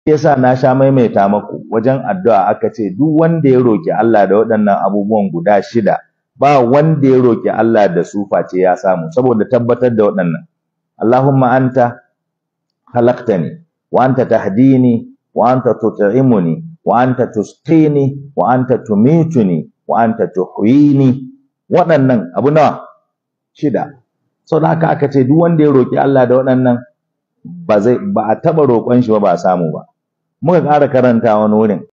yasa na sha maimaita maku wajen addu'a aka ce duk wanda ya roki Allah da waɗannan abubuwan guda shida ba wanda ya roki Allah da su face ya samu saboda tabbatar da waɗannan Allahumma anta khalaqtani wa anta tahdini wa anta tut'imuni wa anta tusqini wa anta tumituni wa anta tuhyini waɗannan abu nawa shida saboda haka aka ce duk wanda ya roki Allah da waɗannan ba zai ba a taba roƙon shi ba ba a samu ba muka ƙara karanta wani wurin